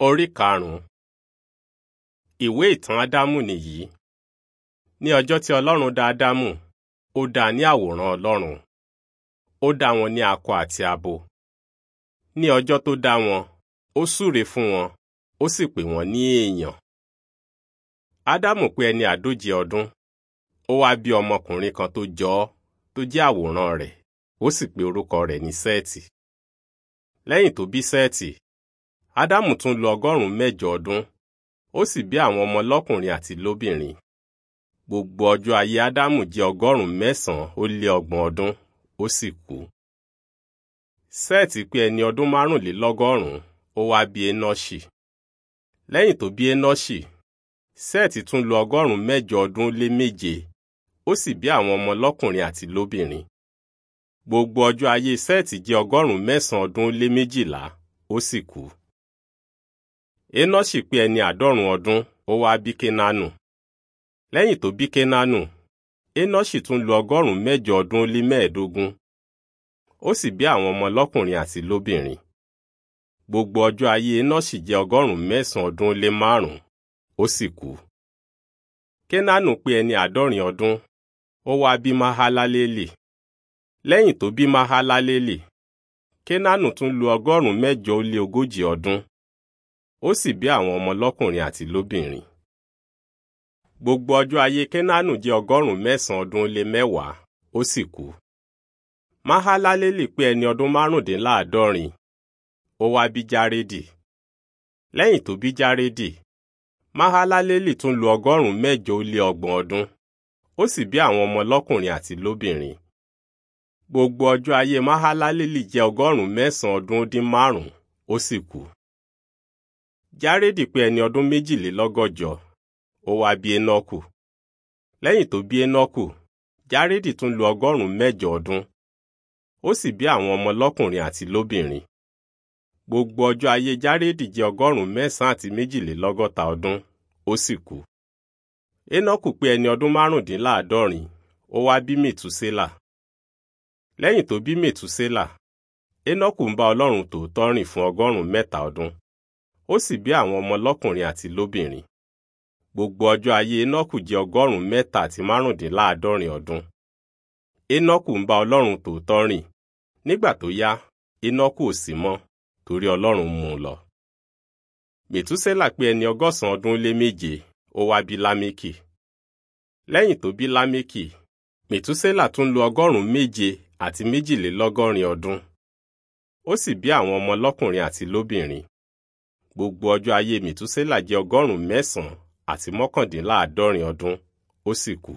Orí karùn-ún Ìwé ìtàn Ádámù nìyí. Ní ọjọ́ tí Ọlọ́run dá Ádámù, ó dá a ní àwòrán Ọlọ́run. Ó dá wọn ní akọ àti abo. Ní ọjọ́ tó dá wọn, ó súre fún wọn, ó sì pè wọ́n ní èèyàn. Ádámù pé ẹni àádóje ọdún. Ó wá bí ọmọkùnrin kan tó jọ ọ́, tó jẹ́ àwòrán rẹ̀, ó sì pe orúkọ rẹ̀ ní Sẹ́ẹ̀tì. Lẹ́yìn tó bí Sẹ́ẹ̀tì, Ádámù tún lo ọgọ́rùn-ún mẹ́jọ ọdún, ó sì bí àwọn ọmọ lọ́kùnrin àti lóbìnrin. Gbogbo ọjọ́ ayé Ádámù jẹ́ ọgọ́rùn-ún mẹ́sàn-án ó lé ọgbọ̀n ọdún, ó sì kú. Sẹ́ẹ̀tì pé ẹni ọdún márùnlélọ́gọ́rùn-ún, ó wá bí Énọ́ṣì. Lẹ́yìn tó bí Énọ́ṣì, Sẹ́ẹ̀tì tún lo ọgọ́rùn-ún mẹ́jọ ọdún lé méje, ó sì bí àwọn ọmọ lọ́kùnrin àti lóbìnrin. Gbogbo ọjọ́ ayé Sẹ́ẹ̀tì jẹ́ ọgọ́rùn-ún mẹ́sàn-án ọdún lé méjìlá, ó sì kú. Énọ́ṣì pé ẹni àádọ́rùn ọdún, ó wá bí Kénánù. Lẹ́yìn tó bí Kénánù, Énọ́ṣì tún lo ọgọ́rùn-ún mẹ́jọ ọdún lé mẹ́ẹ̀ẹ́dógún, ó sì bí àwọn ọmọ lọ́kùnrin àti lóbìnrin. Gbogbo ọjọ́ ayé Énọ́ṣì jẹ́ ọgọ́rùn-ún mẹ́sàn-án ọdún lé márùn-ún, ó sì kú. Kénánù pé ẹni àádọ́rin ọdún, ó wá bí Mahalaleli. Lẹ́yìn tó bí Mahalaleli, Kénánù tún lo ọgọ́rùn-ún mẹ́jọ ó lé ogójì ọdún, ó sì bí àwọn ọmọ lọ́kùnrin àti lóbìnrin. Gbogbo ọjọ́ ayé Kénánù jẹ́ ọgọ́rùn-ún mẹ́sàn-án ọdún lé mẹ́wàá, ó sì kú. Mahalaleli pé ẹni ọdún márùndínláàádọ́rin, ó wá bí Járédì. Lẹ́yìn tó bí Járédì, Mahalaleli tún lo ọgọ́rùn-ún mẹ́jọ ó lé ọgbọ̀n ọdún, ó sì bí àwọn ọmọ lọ́kùnrin àti lóbìnrin. Gbogbo ọjọ́ ayé Mahalaleli jẹ́ ọgọ́rùn-ún mẹ́sàn-án ọdún dín márùn-ún, ó sì kú. Járédì pé ẹni ọdún méjìlélọ́gọ́jọ, ó wá bí Énọ́kù. Lẹ́yìn tó bí Énọ́kù, Járédì tún lo ọgọ́rùn-ún mẹ́jọ ọdún, ó sì bí àwọn ọmọ lọ́kùnrin àti lóbìnrin. Gbogbo ọjọ́ ayé Járédì jẹ́ ọgọ́rùn-ún mẹ́sàn-án àti méjìlélọ́gọ́ta ọdún, ó sì kú. Énọ́kù pé ẹni ọdún márùndínláàádọ́rin, ó wá bí Mètúsélà. Lẹ́yìn tó bí Mètúsélà, Énọ́kù ń bá Ọlọ́run tòótọ́ rìn fún ọgọ́rùn-ún mẹ́ta ọdún, ó sì bí àwọn ọmọ lọ́kùnrin àti lóbìnrin. Gbogbo ọjọ́ ayé Énọ́kù jẹ́ ọgọ́rùn-ún mẹ́ta àti márùndínláàádọ́rin ọdún. Énọ́kù ń bá Ọlọ́run tòótọ́ rìn. Nígbà tó yá, Énọ́kù ò sí mọ́, torí Ọlọ́run mú un lọ. Mètúsélà pé ẹni ọgọ́sàn-án ọdún lé méje, ó wá bí Lámékì. Lẹ́yìn tó bí Lámékì, Mètúsélà tún lo ọgọ́rùn-ún méje àti méjìlélọ́gọ́rin ọdún. Ó sì bí àwọn ọmọ lọ́kùnrin àti lóbìnrin. Gbogbo ọjọ́ ayé Mètúsélà jẹ́ ọgọ́rùn-ún mẹ́sàn-án àti mọ́kàndínláàádọ́rin ọdún, ó sì kú.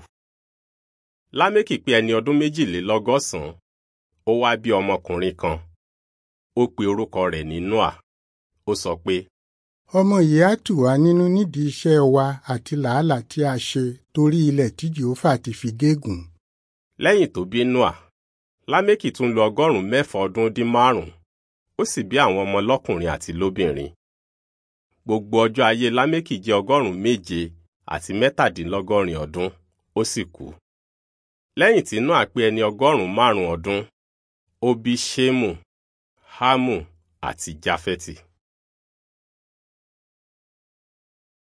Lámékì pé ẹni ọdún méjìlélọ́gọ́sàn-án, ó wá bí ọmọkùnrin kan. Ó pe orúkọ rẹ̀ ní Nóà. Ó sọ pé, ọmọ yìí á tù wá nínú nídìí iṣẹ́ wa àti làálàá tí a ṣe torí ilẹ̀ tí Jèhófà ti fi gégùn. Lẹ́yìn tó bí Nóà, Lámékì tún lo ọgọ́rùn-ún mẹ́fà ọdún dín márùn-ún, ó sì bí àwọn ọmọ lọ́kùnrin àti lóbìnrin. Gbogbo ọjọ́ ayé Lámékì jẹ́ ọgọ́rùn-ún méje àti mẹ́tàdínlọ́gọ́rin ọdún, ó sì kú. Lẹ́yìn tí Nóà pé ẹni ọgọ́rùn-ún márùn-ún ọdún, ó bí Ṣémù, Hámù àti Jáfẹ́tì.